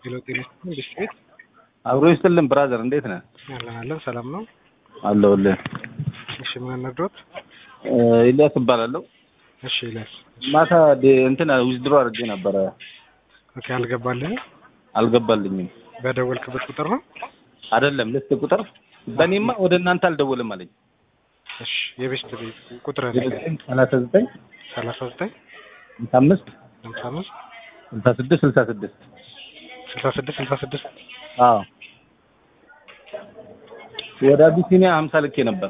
ሄሎ ጤና ይስጥልኝ ብስት ቤት አብሮ ይስጥልን ብራዘር፣ እንዴት ነህ? አለን አለን ሰላም ነው። አለሁልህ። እሺ ምን ነግሮት? ኢልያስ እባላለሁ። እሺ ይላል። ማታ ደ- እንትን ዊዝድሮ አድርጌ ነበረ፣ ኦኬ አልገባልኝ። አልገባልኝም። በደወልክበት ቁጥር ነው? አይደለም ልስት ቁጥር በእኔማ ወደ እናንተ አልደወልም አለኝ። እሺ የቤስት ቤት ቁጥር ሰላሳ ዘጠኝ ሰላሳ ዘጠኝ ሃምሳ አምስት ሃምሳ አምስት ስልሳ ስድስት ስልሳ ስድስት ስልሳ ስድስት ስልሳ ስድስት አዎ ወደ አቢሲኒያ ሀምሳ ልኬ ነበር።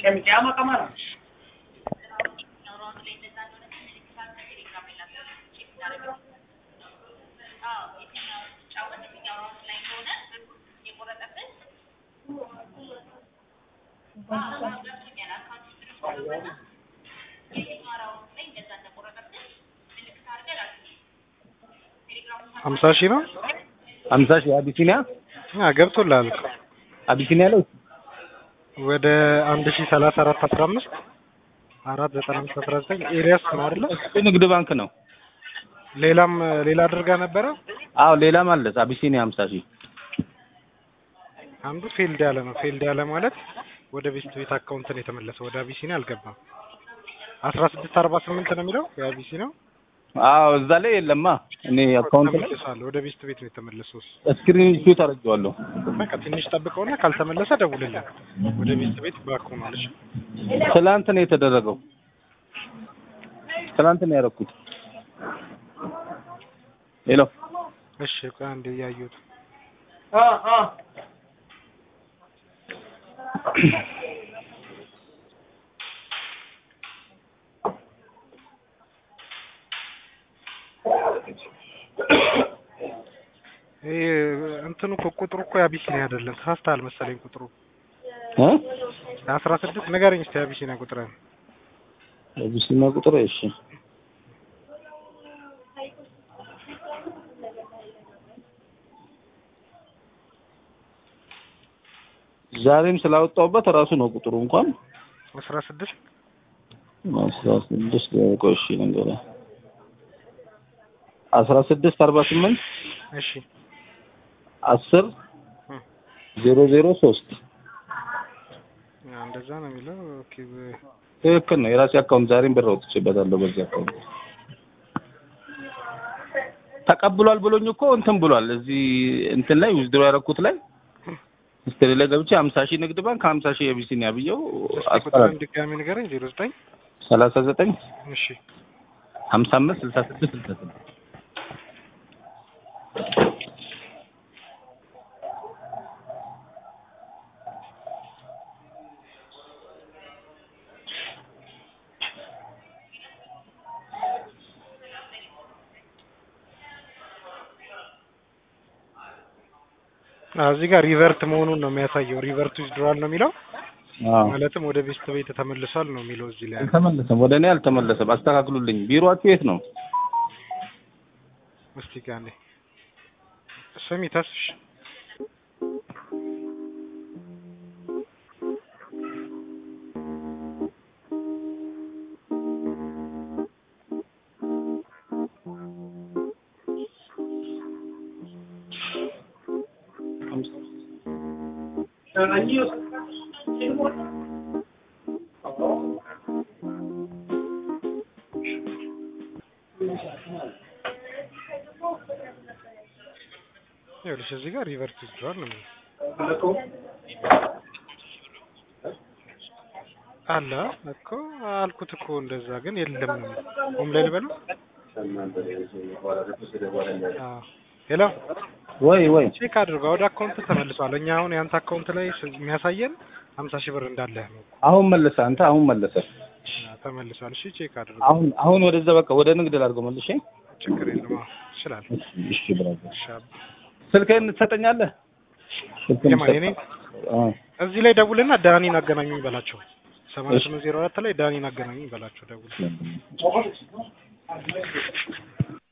ሀምሳ ሺህ ነው? ሀምሳ ሺህ አቢሲኒያ አ ገብቶልሃል እኮ አቢሲኒያ ላይ ወደ አንድ ሺህ ሰላሳ አራት አስራ አምስት አራት ዘጠና አምስት አስራ ዘጠኝ ኤሪያስ ነው አይደለ? እሱ ንግድ ባንክ ነው። ሌላም ሌላ አድርጋ ነበረ። አዎ ሌላም አለ አቢሲኒያ ሀምሳ ሺህ አንዱ ፌልድ ያለ ነው። ፌልድ ያለ ማለት ወደ ቤስት ቤት አካውንት ነው የተመለሰው። ወደ አቢሲኒያ አልገባም። አስራ ስድስት አርባ ስምንት ነው የሚለው የአቢሲኒያው አዎ እዛ ላይ የለማ እኔ አካውንት ላይ ተመልሷል። ወደ ቤስት ቤት ነው የተመለሰው። እሱ ስክሪን ሹት አድርጌዋለሁ። በቃ ትንሽ ጠብቀውና ካልተመለሰ ደውልልን። ወደ ቤስት ቤት ባክ ሆኗል። እሺ ትላንት ነው የተደረገው። ትላንት ነው ያደረኩት። ሄሎ እሺ ቆይ አንዴ እያየሁት ይሄ እንትኑ እኮ ቁጥሩ እኮ የአቢሲኒያ አይደለም። ተሳስተሃል መሰለኝ ቁጥሩ እ አስራ ስድስት ንገረኝ እስኪ የአቢሲኒያ ቁጥር አቢሲኒያ ቁጥር እሺ ዛሬም ስላወጣሁበት ራሱ ነው ቁጥሩ እንኳን አስራ ስድስት አስራ ስድስት ቆይ እሺ ልንገርህ አስራ ስድስት አርባ ስምንት እሺ አስር እ ዜሮ ዜሮ ሶስት አ፣ እንደዛ ነው የሚለው። ኦኬ በ- ትክክል ነው። የራሴ አካውንት ዛሬም ብር አውጥቼበታለሁ በዚህ አካውንት ተቀብሏል ብሎኝ እኮ እንትን ብሏል። እዚህ እንትን ላይ ዊዝድሮ ያደረኩት ላይ ሂስትሪ ላይ ገብቼ ሀምሳ ሺህ ንግድ ባንክ ሀምሳ ሺህ የቢሲኒያ ብየው እስኪ ቁጥርን ድጋሚ ንገረኝ። ዜሮ ዘጠኝ ሰላሳ ዘጠኝ እሺ ሀምሳ አምስት ስልሳ ስድስት ስልሳ ስድስት አ፣ እዚህ ጋር ሪቨርት መሆኑን ነው የሚያሳየው። ሪቨርት ዊዝድሮዋል ነው የሚለው አዎ ማለትም ወደ ቤስት ቤት ተመልሷል ነው የሚለው እዚህ ላይ አልተመለሰም። ወደ እኔ አልተመለሰም። አስተካክሉልኝ። ቢሮአችሁ የት ነው? እስቲ ጋር ስሚ ተስሽ ይኸውልሽ እዚህ ጋር ሪቨርት ዊዝድሮዋል ነው የሚለው አለ እኮ አልኩት እኮ እንደዛ ግን የለም ነው የሚለው። ሆም ላይ ልበለው። አዎ ሄሎ ወይ ወይ ቼክ አድርገው ወደ አካውንት ተመልሷል። እኛ አሁን የአንተ አካውንት ላይ ስ- የሚያሳየን ሀምሳ ሺህ ብር እንዳለህ ነው። አሁን መለሰ። አንተ አሁን መለሰ። አዎ፣ ተመልሷል። እሺ ቼክ አድርገው። አሁን አሁን ወደዛ በቃ ወደ ንግድ ላድርገው መልሼ። ችግር የለም። አዎ ይችላል። እሺ ብራዘር እሺ አብ- ስልክህን ትሰጠኛለህ? ስልክህን የማን የኔ? አዎ እዚህ ላይ ደውልና ዳኒን አገናኙኝ በላቸው። ሰማንያ ስምንት ዜሮ አራት ላይ ዳኒን አገናኙኝ በላቸው ደውል